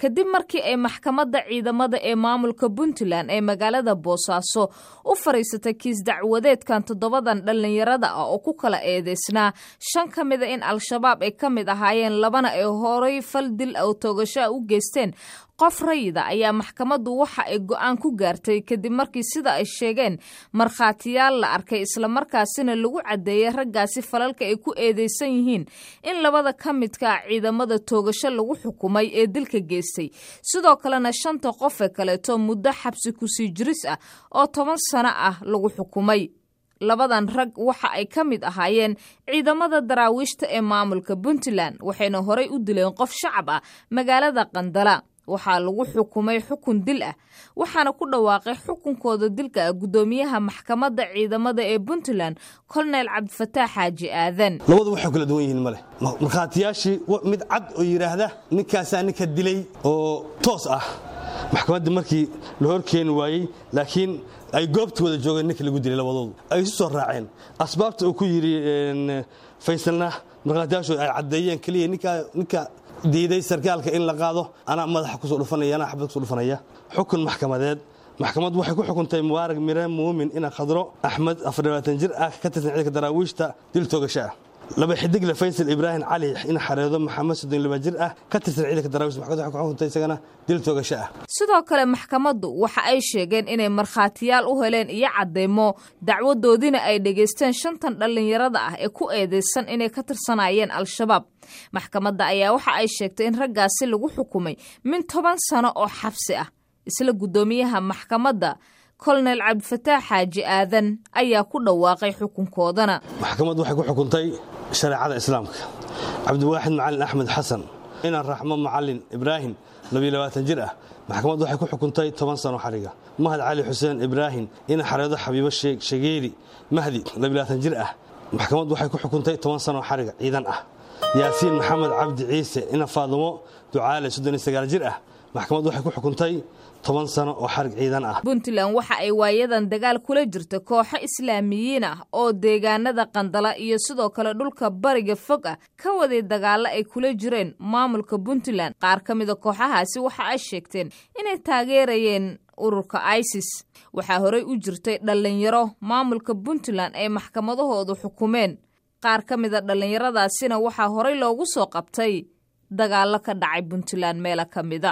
kadib markii ay maxkamadda ciidamada ee maamulka puntland ee magaalada boosaaso u fariisatay kiis dacwadeedkan toddobadan dhallinyarada ah oo ku kala eedeysnaa shan ka mida in al-shabaab ay ka mid ahaayeen labana ay horay fal dil oo toogasho a u geysteen qof rayida ayaa maxkamaddu waxa ay go-aan ku gaartay kadib markii sida ay sheegeen markhaatiyaal la arkay islamarkaasina lagu caddeeyey raggaasi falalka ay ku eedeysan yihiin in labada ka midka ciidamada toogasho lagu xukumay ee dilka geystay sidoo kalena shanta qof ee kaleeto muddo xabsi kusii jiris ah oo toban sano ah lagu xukumay labadan rag waxa ay ka mid ahaayeen ciidamada daraawiishta ee maamulka puntland waxayna horay u dileen qof shacab ah magaalada qandala waxaa lagu xukumay xukun dil ah waxaana ku dhawaaqay xukunkooda dilka ah guddoomiyaha maxkamadda ciidamada ee puntland kolonel cabdifataax xaaji aadan labadu waxay kala duwan yihiin male markhaatiyaashii mid cad oo yidhaahda ninkaasaa ninka dilay oo toos ah maxkamadda markii la horkeeni waayey laakiin ay goobta wada joogeen ninka lagu dilay labadoodu ay isu soo raaceen asbaabta uu ku yidhi faysalna markhaatiyaashu ay caddeeyeen keliya ninka diiday sarkaalka in la qaado anaa madaxa kusoo dhufanaya anaa xabad kusoo dhufanaya xukun maxkamadeed maxkamaddu waxay ku xukuntay mubaarag mire muumin ina khadro axmed afardhabaatan jir ah ka tirsan ciidanka daraawiishta dil toogasho ah laba xidigle faysal ibraahim cali in xareedo maxamed soddon laba jir ah ka tirsan ciidanka daraawiishta maxkamaddu waxay ku xukuntay isagana dil toogasho ah sidoo kale maxkamaddu waxa ay sheegeen inay markhaatiyaal u heleen iyo cadeymo dacwadoodiina ay dhegaysteen shantan dhallinyarada ah ee ku eedeysan inay ka tirsanayeen al-shabaab maxkamadda ayaa waxa ay sheegtay in raggaasi lagu xukumay min toban sano oo xabsi ah isla guddoomiyaha maxkamadda kolonel cabdifataax xaaji aadan ayaa ku dhawaaqay xukunkoodana maxkamaddu waxay ku xukuntay shareecada islaamka cabdiwaaxid macalin axmed xasan inaan raxmo macalin ibraahim labayabaatan jir ah maxkamaddu waxay ku xukuntay toban sano xariga mahad cali xuseen ibraahim ina xareedo xabiibo shageeri mahdi labayabaatan jir ah maxkamaddu waxay ku xukuntay toban sano xariga ciidan ah yaasiin maxamed cabdi ciise ina faadumo ducaale soddon iyo sagaal jir ah maxkamaddu waxay ku xukuntay toban sano oo xarig ciidan ah puntland waxa ay waayadan dagaal kula jirta kooxo islaamiyiin ah oo deegaanada qandala iyo sidoo kale dhulka bariga fog ah ka waday dagaalo ay kula jireen maamulka puntland qaar ka mida kooxahaasi waxa ay sheegteen inay taageerayeen ururka isis waxaa horey u jirtay dhallinyaro maamulka puntland ay maxkamadahoodu xukumeen qaar ka mida dhallinyaradaasina waxaa horey loogu soo qabtay dagaallo ka dhacay puntland meelo ka mida